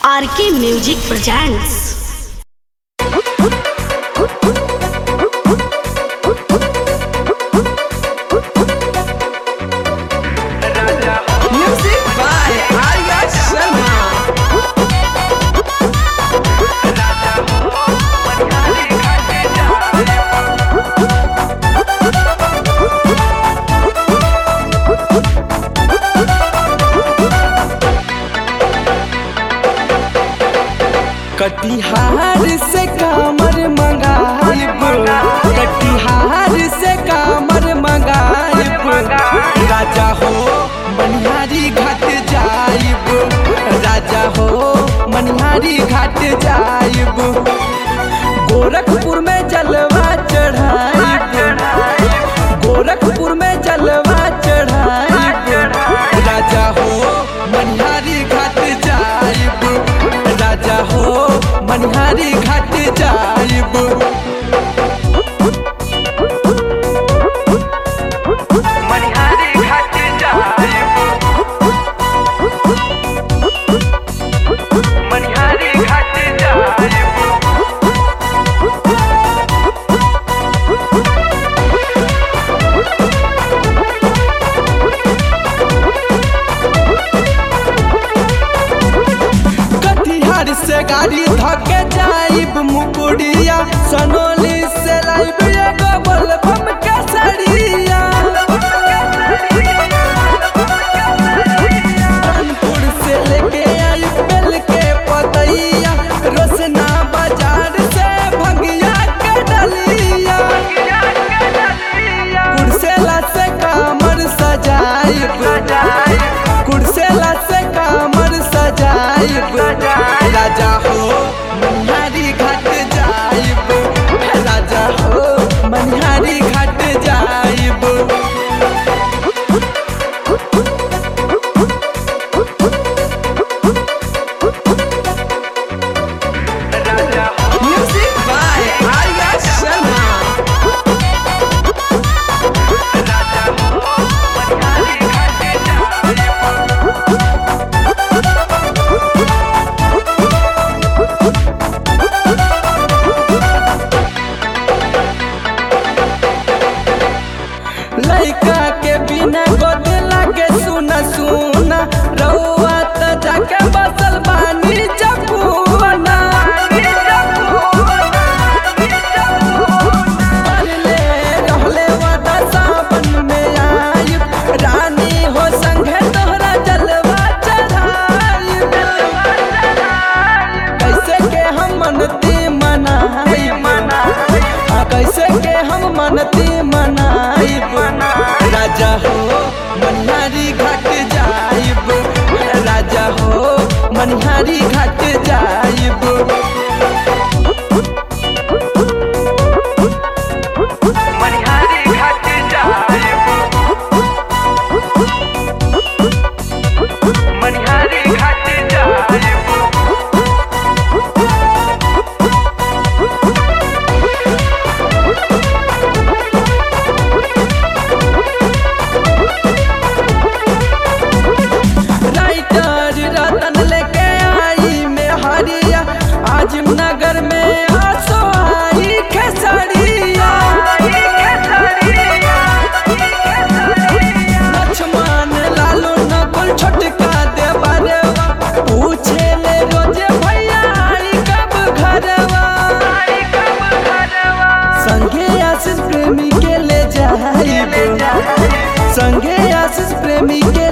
RK music presents Music by Arya Sharma. Katihar से कामर मंगाइब कटिहार से कामर मंगाइब राजा हो मनिहारी घाट जाइब राजा हो मनिहारी घाट जाइब गोरखपुर में जलवा चढ़ाइब गोरखपुर में जलवा चढ़ाइब राजा हो मनिहारी घाट जाइब राजा हो मनिहारी घाट जाइब मनिहारी घाट जाइब मनिहारी घाट जाइब कटिहार से गाड़ी धके जाइब मुकुड़िया सनोली से लाइब एगो बोलबम के सड़िया कानपुर से लेके आइब बेल के पतैया रोशना बाजार से भंगिया के डलिया कुर्सेला से कामर सजाइब कुर्सेला से कामर सजाइब राजा हो मनिहारी घाट जाइब राजा हो मनिहारी घाट जाइब Music by Arya Sharma. लइका के बिना गोद लागे सुना सुना रउआ त जाके बसल बानी जपुना पहले रहले वादा सावन में आइब रानी हो संगे तोहरा जलवा चढ़ाइब कैसे के हम मनती मनाइब आ कैसे के हम मनती मनाइब राजा हो मनिहारी घाट जाइब राजा हो मनिहारी घाट जाइब मनिहारी घाट जाइब मनिहारी घाट जाइब राइटर रतन लेके आई में हरिया आजिम नगर में आसो आई खेसरिया लक्ष्मण लालू नकुल छोटका देवा देवा पूछे ले रोजे भैया आई कब घरवा संगे आशीष प्रेमी के ले जाइब संगे आशीष प्रेमी के